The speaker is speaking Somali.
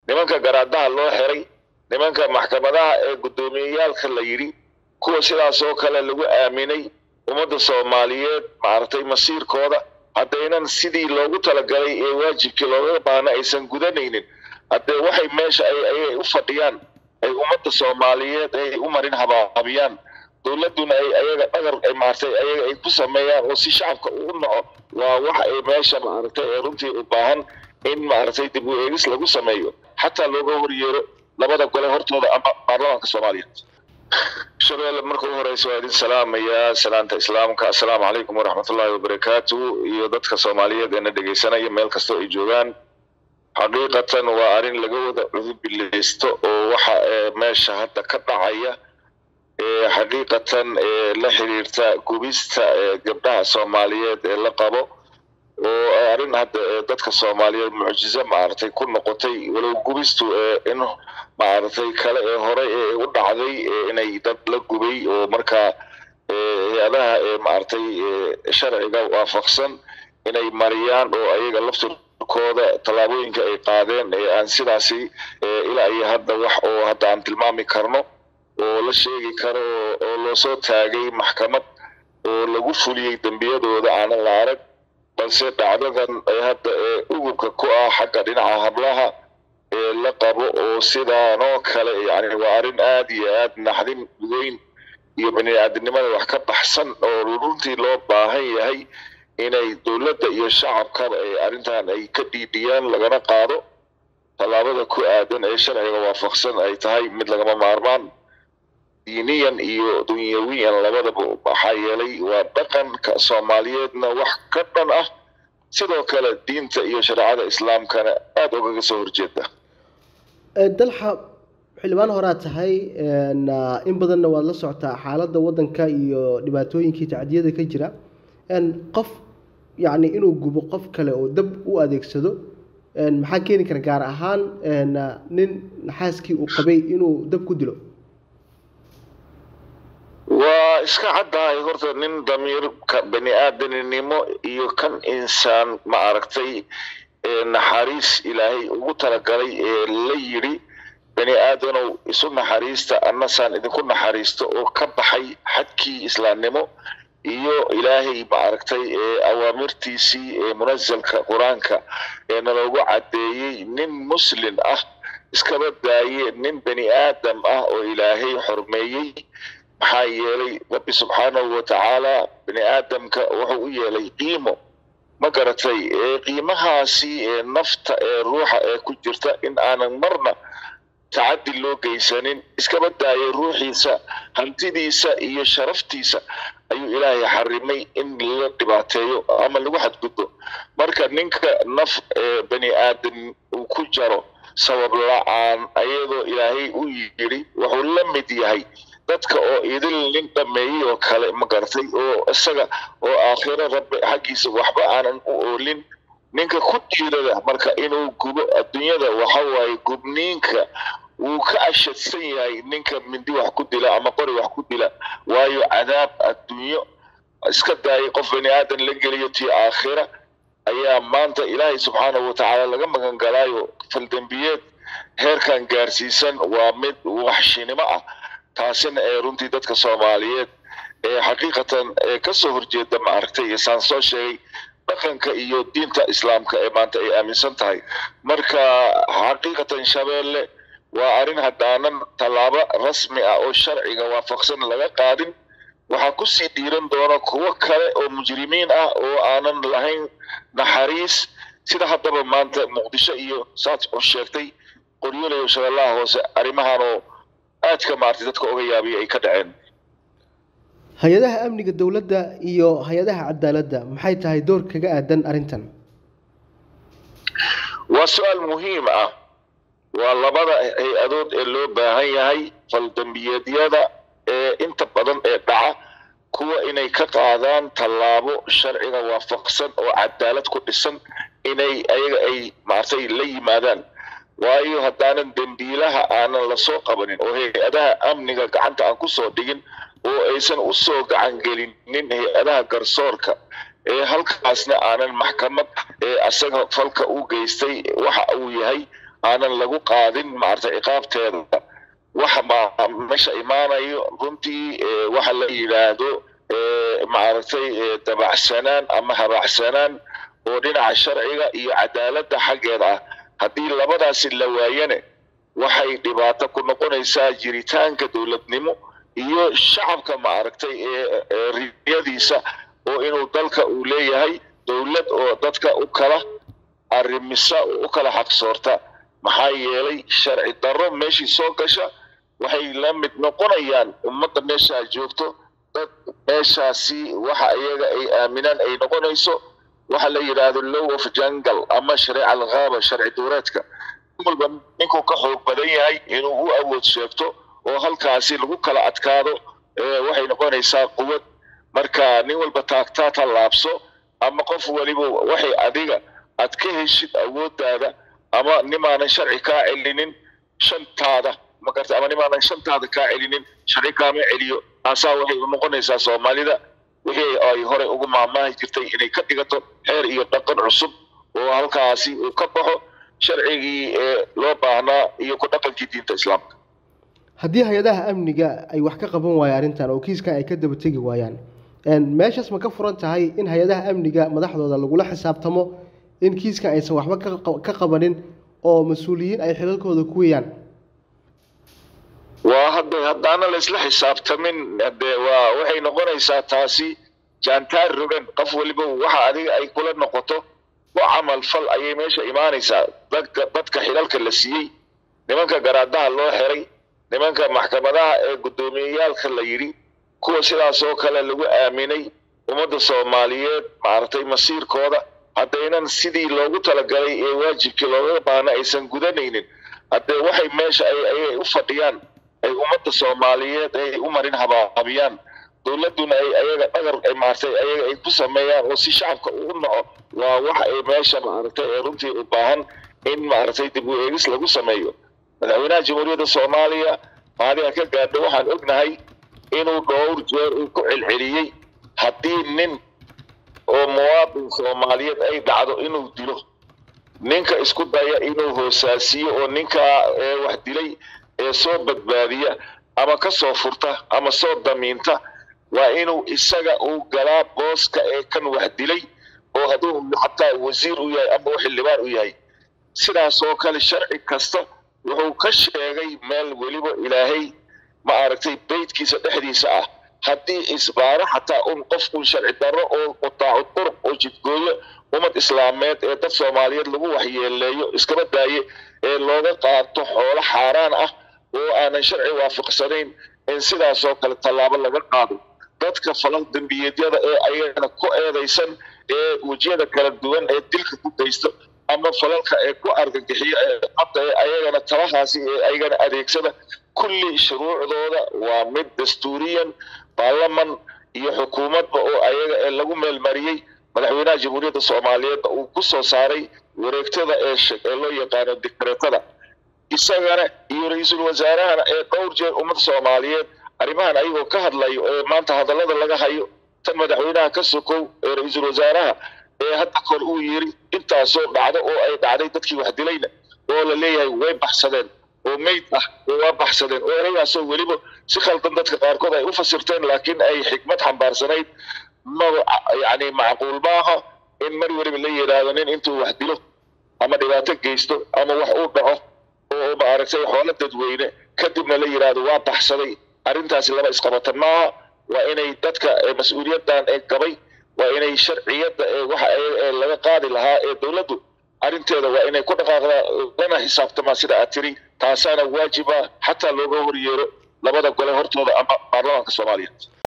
nimanka garaadaha loo xiray nimanka maxkamadaha ee guddoomiyeyaalka la yidhi kuwa sidaas oo kale lagu aaminay ummadda soomaaliyeed maaragtay masiirkooda haddaynan sidii loogu talagalay ee waajibkii looga baahna aysan gudanaynin haddee waxay meesha ay ayay u fadhiyaan ay ummadda soomaaliyeed ay u marin habaabiyaan dowladduna ay ayaga dhagar ay maaragtay ayaga ay ku sameeyaan oo si shacabka uu naco waa wax ay meesha maaragtay ee runtii u baahan in maaragtay dib u eegis lagu sameeyo xataa looga horyeero labada gole hortooda ama baarlamaanka soomaaliyeed shabeelle marka u horeysa waa idin salaamayaa salaanta islaamka assalaamu calaykum waraxmatullaahi wabarakaatu iyo dadka soomaaliyeed ee na dhegeysanaya meel kastoo ay joogaan xaqiiqatan waa arrin laga wada cudubileysto oo waxa meesha hadda ka dhacaya xaqiiqatan la xiriirta gubista gabdhaha soomaaliyeed ee la qabo oo arrin hadda dadka soomaaliyeed mucjizo maaragtay ku noqotay walow gubistu in maaragtay kale ee hore ee u dhacday inay dad la gubay oo markaa hay-adaha maaragtay sharciga waafaqsan inay mariyaan oo ayaga laftirkooda tallaabooyinka ay qaadeen ee aan sidaasi ilaa iyo hadda wax oo hadda aan tilmaami karno oo la sheegi karo oo loo soo taagay maxkamad oo lagu fuliyey dembiyadooda aanan la arag balse dhacdadan hadda ee ugubka ku ah xagga dhinaca hablaha ee la qabo oo sidaanoo kale yani waa arrin aad iyo aad naxdin weyn iyo bani-aadinimada wax ka baxsan oo runtii loo baahan yahay inay dowladda iyo shacabkaba ay arrintan ay ka dhiidhiyaan lagana qaado tallaabada ku aadan ee sharciga waafaqsan ay tahay mid lagama maarmaan diiniyan iyo dunyawiyan labadaba maxaa yeelay waa dhaqanka soomaaliyeedna wax ka dhan ah sidoo kale diinta iyo shareecada islaamkana aada ugaga soo horjeeda dalxa xildhibaan horaa tahay in badanna waad la socotaa xaaladda waddanka iyo dhibaatooyinkii tacdiyada ka jira qof yacni inuu gubo qof kale oo dab u adeegsado maxaa keeni kara gaar ahaan nin naxaaskii uu qabay inuu dab ku dilo waa iska caddahay horta nin damiirka bani aadaninimo iyo kan insaan ma aragtay naxariis ilaahay ugu talagalay ee la yidhi bani aadanow isu naxariista annasaan idinku naxariisto oo ka baxay xadkii islaamnimo iyo ilaahay ma aragtay awaamirtiisii ee munazalka qur-aanka ee naloogu caddeeyey nin muslin ah iskaba daaye nin bani aadam ah oo ilaahay xormeeyey maxaa yeelay rabbi subxaanahu watacaala bani aadamka wuxuu u yeelay qiimo ma garatay qiimahaasi ee nafta ee ruuxa ee ku jirta in aanan marna tacaddi loo geysanin iskaba daayay ruuxiisa hantidiisa iyo sharaftiisa ayuu ilaahay xarimay in la dhibaateeyo ama lagu xadgudbo marka ninka naf ee bani aadam uu ku jaro sabab la-aan ayadoo ilaahay u yidhi wuxuu la mid yahay dadka oo idil nin dhameeyey oo kale ma garatay oo isaga oo aakhiro rabbi xaggiisa waxba aanan u oolin ninka ku dhiirada marka inuu gubo adduunyada waxa waaye gubniinka wuu ka ashadsan yahay ninka mindi wax ku dila ama qori wax ku dila waayo cadaab adduunyo iska daayay qof bani aadan la geliyo tii aakhira ayaa maanta ilaahay subxaanahu watacaala laga magan galaayo faldembiyeed heerkan gaarsiisan waa mid waxshinimo ah taasina ee runtii dadka soomaaliyeed ee xaqiiqatan ee kasoo horjeeda ma aragtay saan soo sheegay dhaqanka iyo diinta islaamka ee maanta ay aaminsan tahay marka xaqiiqatan shabeelle waa arrin haddaanan tallaabo rasmi ah oo sharciga waafaqsan laga qaadin waxaa kusii dhiiran doona kuwo kale oo mujrimiin ah oo aanan lahayn naxariis sida haddaba maanta muqdisho iyo saad u sheegtay qoryoolayo shabeellaha hoose arrimahanoo aadka maartay dadka oga yaabiya ay ka dhaceen hay-adaha amniga dowladda iyo hay-adaha cadaaladda maxay tahay door kaga aadan arrintan waa su-aal muhiim ah waa labada hay-adood ee loo baahan yahay faldambiyeedyada ee inta badan ee dhaca kuwa inay ka qaadaan tallaabo sharciga waafaqsan oo cadaalad ku dhisan inay ayaga ay maartay la yimaadaan waayo haddaanan dembiilaha aanan lasoo qabanin oo hay-adaha amniga gacanta aan kusoo dhigin oo aysan usoo gacan gelinin hay-adaha garsoorka ee halkaasna aanan maxkamad ee asaga falka u geystay waxa uu yahay aanan lagu qaadin maaragtay ciqaabteeda waxa meesha imaanayo runtii waxa la yidhaahdo maaragtay dabacsanaan ama habacsanaan oo dhinaca sharciga iyo cadaaladda xaggeeda ah haddii labadaasi la waayane waxay dhibaato ku noqonaysaa jiritaanka dowladnimo iyo shacabka maaragtay ee riyadiisa oo inuu dalka uu leeyahay dowlad oo dadka u kala arrimisa oo u kala xaqsoorta maxaa yeelay sharci darro meeshii soo gasha waxay la mid noqonayaan ummadda meeshaa joogto dad meeshaasi waxa iyaga ay aaminaan ay noqonayso waxa la yidhaahdo low of jungle ama shareeca alghaaba sharci duureedka walba ninkuu ka xoog badan yahay inuu u awood sheegto oo halkaasi lagu kala adkaado waxay noqonaysaa quwad marka nin walba taagtaa tallaabso ama qof waliba waxay adiga aad ka heshid awooddaada ama nimaanan sharci kaa celinin shantaada magarta ama nimaanan shantaada kaa celinin sharci kaama celiyo taasaa waxay u noqonaysaa soomaalida wixii ay horey ugu maamaahi jirtay inay ka dhigato xeer iyo dhaqan cusub oo halkaasi uu ka baxo sharcigii ee loo baahnaa iyo ku dhaqankii diinta islaamka haddii hay-adaha amniga ay wax ka qaban waayaan arrintan oo kiiskan ay ka daba tegi waayaan meeshaas ma ka furan tahay in hay-adaha amniga madaxdooda lagula xisaabtamo in kiiskan aysan waxba ka qabanin oo mas-uuliyiin ay xilalkooda ku weyaan waa hadda haddaana la isla xisaabtamin de waa waxay noqonaysaa taasi jaantaar rogan qof waliba waxa adiga ay kula noqoto ku camal fal ayay meesha imaanaysaa dadka dadka xilalka la siiyey nimanka garaadaha loo xiray nimanka maxkamadaha ee guddoomiyeyaalka la yidhi kuwa sidaas oo kale lagu aaminay ummadda soomaaliyeed maaragtay masiirkooda haddaynan sidii loogu talagalay ee waajibkii looga baahna aysan gudanaynin haddee waxay meesha ay ayay u fadhiyaan ay ummadda soomaaliyeed ay u marin habaabiyaan dowladduna ay ayaga dhagar maaragtay ayaga ay ku sameeyaan oo si shacabka uu naco waa wax ay meesha maaragtay ee runtii u baahan in maaragtay dib u eegis lagu sameeyo madaxweynaha jamhuuriyadda soomaaliya maadiga ka gaadho waxaan ognahay inuu dhowr jeer uu ku celceliyey haddii nin oo muwaadin soomaaliyeed ay dhacdo inuu dilo ninka isku daya inuu hoosaasiyo oo ninkaa ee wax dilay ee soo badbaadiya ama ka soo furta ama soo damiinta waa inuu isaga uu galaa booska ee kan wax dilay oo hadduu xataa wasiir u yahay ama xildhibaan u yahay sidaas oo kale sharci kasta wuxuu ka sheegay meel weliba ilaahay ma aragtay beydkiisa dhexdiisa ah haddii isbaaro xataa un qof un sharci darro oo qutaacu duruq oo jidgooyo ummad islaameed ee dad soomaaliyeed lagu waxyeeleeyo iskaba daaye ee looga qaato xoolo xaaraan ah oo aanan sharci waafaqsanayn in sidaasoo kale tallaabo laga qaado dadka falal dembiyeedyada ee ayagana ku eedaysan ee wejiyada kala duwan ee dilka ku daysto ama falalka ee ku argagixiyo ee qabta ee ayagana talahaasi ee ayagana adeegsada kulli shuruucdooda waa mid dastuuriyan baarlaman iyo xukuumadba oo ayaga ee lagu meelmariyey madaxweynaha jamhuuriyadda soomaaliyeedna uu ku soo saaray wareegtada ee ee loo yaqaano dikreetada isagana iyo ra-iisul wasaarahana ee dhowr jeer ummadda soomaaliyeed arrimahan ayagoo ka hadlayo ee maanta hadallada laga hayo tan madaxweynaha ka sokow ee ra-iisul wasaaraha ee hadda kor uu yiri intaasoo dhacdo oo ay dhacday dadkii wax dilayna oo la leeyahay way baxsadeen oo meyd ah oo waa baxsadeen oo ereygaasoo weliba si khaldan dadka qaarkood ay u fasirteen laakiin ay xikmad xambaarsanayd maba yacni macquul maaha in mar weliba la yidhaahdo nin intuu wax dilo ama dhibaato geysto ama wax uu dhaco oo maaragtay xoolo dadweyne kadibna la yidhaahdo waa baxsaday arrintaasi laba isqabata maaha waa inay dadka mas-uuliyaddan ee gabay waa inay sharciyadda ee waxa ee laga qaadi lahaa ee dowladdu arrinteeda waa inay ku dhaqaaqdaa lana xisaabtamaa sida aad tiri taasaana waajiba xataa looga horyeero labada gole hortooda ama baarlamaanka soomaaliya